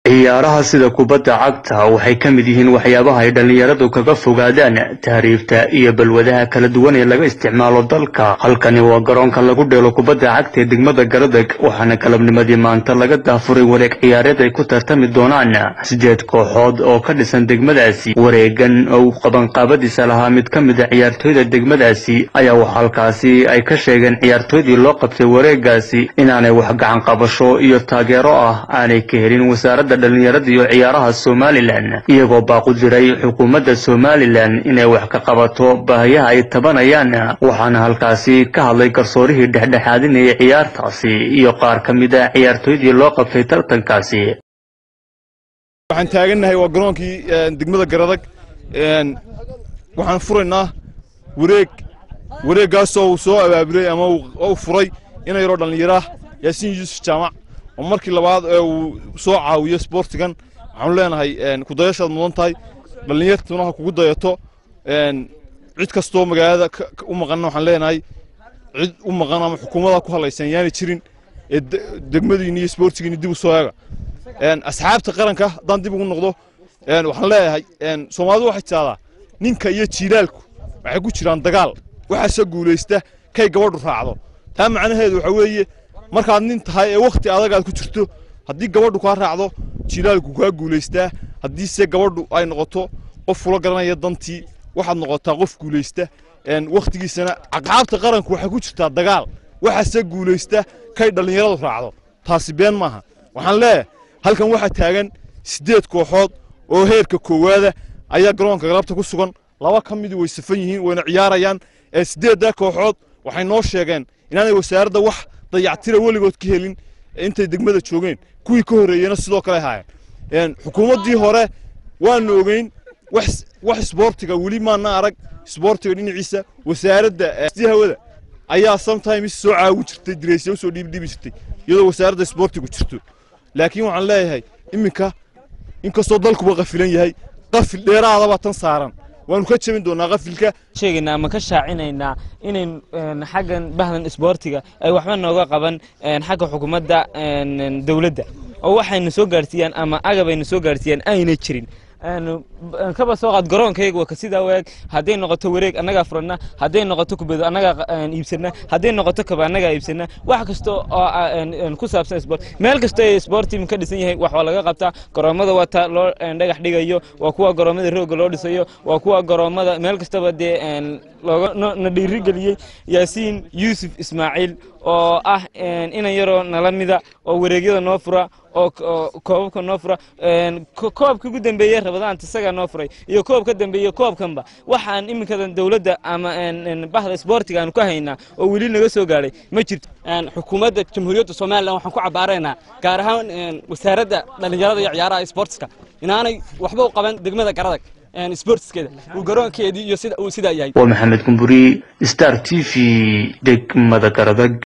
ciyaaraha sida kubadda cagta waxay ka mid yihiin waxyaabaha ay dhallinyaradu kaga fogaadaan tahriibta iyo balwadaha kala duwan ee laga isticmaalo dalka halkani waa garoonka lagu dheelo kubadda cagta ee degmada garadeg waxaana galabnimadii maanta laga daafuray wareeg ciyaareed ay ku tartami doonaan sideed kooxood oo ka dhisan degmadaasi wareegan oo qabanqaabadiisa lahaa mid ka mid a ciyaartooyda degmadaasi ayaa waxa halkaasi ay ka sheegeen ciyaartooydii loo qabtay wareegaasi inaanay wax gacan qabasho iyo taageero ah aanay ka helin wasaaradda dhalinyarada iyo ciyaaraha somalilan iyagoo baaqu diray xukuumadda somalilan inay wax ka qabato baahiyaha ay tabanayaan waxaana halkaasi ka hadlay garsoorihii dhexdhexaadinayay ciyaartaasi iyo qaar ka mid a ciyaartooydii loo qabtay tartankaasi waxaan taagannahay waa garoonkii degmada garadag waxaan furaynaa wareeg wareeggaasoo uu soo abaabulay ama uu furay ina yaroo dhallinyaraah yaasiin yuusuf jaamac oo markii labaad ee uu soo caawiyo sboortigan waxaanu leenahay kudayashaad mudan tahay dhallinyartuna ha kugu dayato cid kastoo magaalada u maqanna waxaan leenahay cid u maqan ama xukuumadda ku hadlaysan yaanay jirin ee degmadiinni iyo sboortigiinni dib u soo eega asxaabta qaranka haddaan dib ugu noqdo waxaan leeyahay soomaalidu waxay tidahdaa ninka iyo jiilaalku waxay ku jiraan dagaal waxaase guulaysta kay gabadhu raacdo taa macnaheedu waxa weeye markaad nin tahay ee wakhti adag aad ku jirto haddii gabadhu kaa raacdo jilaalku kaa guulaystaa haddiise gabadhu ay noqoto qof ula garanaya dantii waxaad noqotaa qof guulaysta wakhtigiisana caqaabta qaranku waxay ku jirtaa dagaal waxaase guulaysta kay dhallinyaradu raacdo taasi been maaha waxaan leeyahay halkan waxaa taagan siddeed kooxood oo heerka koowaada ayaa garoonka galabta ku sugan laba ka midii way safan yihiin wayna ciyaarayaan siddeeddaa kooxood waxay noo sheegeen inaanay wasaaradda wax dayactira weligood ka helin intay degmada joogeen kuwii ka horreeyena sidoo kale haayeen xukuumaddii hore waanu ogeyn wax isboortiga weli maana arag isboortiga dhinaciisa wasaaradda hawada ayaa sometimes soo caawin jirtay direysya usoo dhiibdhiibi jirtay iyadoo wasaaradda isboortigu jirto laakiin waxaan leeyahay iminka inkastoo dalkuba qafilan yahay qafil dheeraadaba tan saaran waanu ka jebin doonaa qafilka sheegaynaa ama ka shaacinaynaa inayn xaggan bahdan isboortiga ay waxba nooga qaban xagga xukuumadda dowladda oo waxayna soo gaarsiiyaan ama agabayna soo gaarsiiyaan ayna jirin kaba soo qaad garoonkayga waa ka sidaa waag hadday noqoto wareeg annagaa furanna hadday noqoto kubedo annagaa iibsanna hadday noqoto kaba annagaa iibsanna wax kasta oo ku saabsan sport meel kasta ee sport team ka dhisan yahay wax waa laga qabtaa garoomada wata loo dhagax dhigayo waa kuwa garoomada rooga loo dhisayo waa kuwa garoomada meel kastaba dee looga na dhiirigeliyey yaasiin yuusuf ismaaciil oo ah inan yaroo nala mida oo wareegyada noo fura oo koobabka noo fura koobka ugu dambeeye rabadaanta isagaa noo furay iyo koob ka dambeeye koobkanba waxaan iminkadan dowladda ama bahda isboortiga aan ku haynaa oo weli naga soo gaadhay ma jirto xukuumadda jamhuuriyadda somalilan waxaan ku cabbaaraynaa gaar ahaan wasaaradda dhallinyarada iyo ciyaaraha isboortiska inaanay waxba u qaban degmada garadag sboortiskeeda uu garoonkeedii iyo sida uu sidaa yahay waa maxamed kumburi star t v degmada garadag